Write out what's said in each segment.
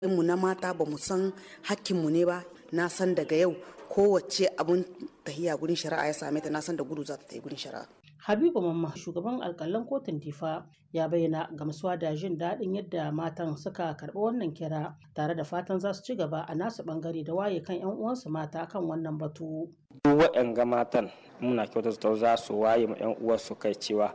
mu na mata ba mu san hakkinmu ne ba na san daga yau kowace abun tahiya gurin shari'a ya same ta na san da gudu za ta yi gurin shari'a Habibu Mamma shugaban alkalan kotun Difa ya bayyana gamsuwa da jin daɗin yadda matan suka karɓi wannan kira tare da fatan za su ci gaba a nasu ɓangare da waye kan 'yan uwansu mata kan wannan batu. Duk waɗanga matan muna kyautata za su waye ma 'yan uwansu kai cewa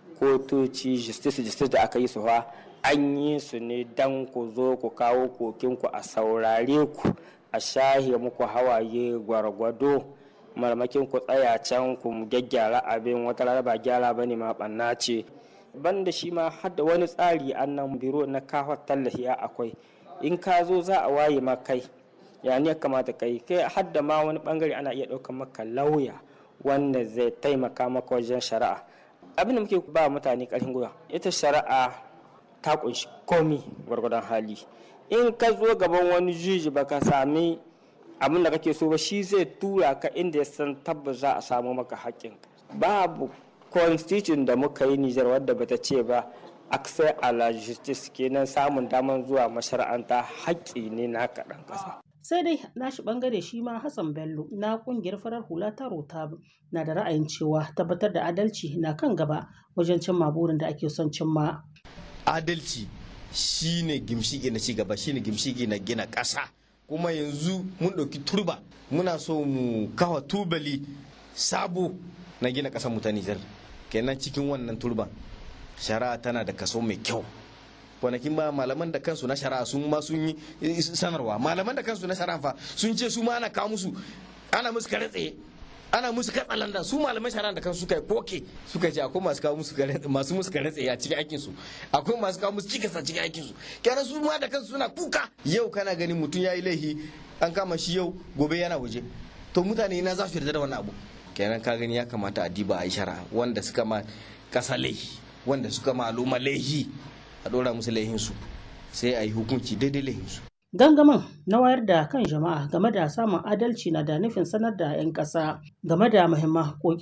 kotoci justice justice da aka yi su fa an yi su ne dan ku zo ku kawo kokinku a saurare ku a shahe muku hawaye gwargwado marmakin ku tsaya can ku gyaggyara abin wata rana ba gyara bane ma banna ce banda shi ma har da wani tsari annan biro na kawo tallafi akwai in ka zo za a waye ma kai ya ne kamata kai kai har da ma wani bangare ana iya ɗaukar maka lauya wanda zai taimaka maka wajen shari'a abin da muke ba mutane ƙarfin gwiwa ita shari'a ta kunshi komi gwargwadon hali in ka zo gaban wani juji baka sami abin da kake so ba shi zai tura ka inda ya san tabbas za a samu maka haƙƙin babu constitution da muka yi Nijar wadda bata ce ba access a la justice kenan samun damar zuwa mashara'anta haƙƙi ne na kaɗan ƙasa. sai dai nashi bangare shi ma Hassan Bello na kungiyar farar hula ta Rotab na da ra'ayin cewa tabbatar da adalci na kan gaba wajen cimma burin da ake son cimma. Adalci shine gimshiki na cigaba shine gimshiki na gina ƙasa. kuma yanzu mun ɗauki turba muna so mu kawa tubali sabo na gina ƙasar mu ta Nijar kenan cikin wannan turba shari'a tana da kaso mai kyau kwanakin ba malaman da kansu na shari'a sun ma sun yi sanarwa malaman da kansu na shari'a fa sun ce su ma ana kawo musu ana musu kare tsaye ana musu katsalanda su malaman shari'a da kansu suka yi koke suka ce akwai masu kawo musu masu musu kare tsaye a cikin aikin su akwai masu kawo musu cikas a cikin aikin su kenan su ma da kansu suna kuka yau kana ganin mutum yayi laifi an kama shi yau gobe yana waje to mutane na za su yarda da wannan abu kenan ka gani ya kamata a diba a yi shari'a wanda suka ma kasa laifi wanda suka ma al'umma laifi a dora musu laifin su sai a yi hukunci daidai laifin su Gangamin na wayar da kan jama'a game da samun adalci na da nufin sanar da 'yan ƙasa game da muhimman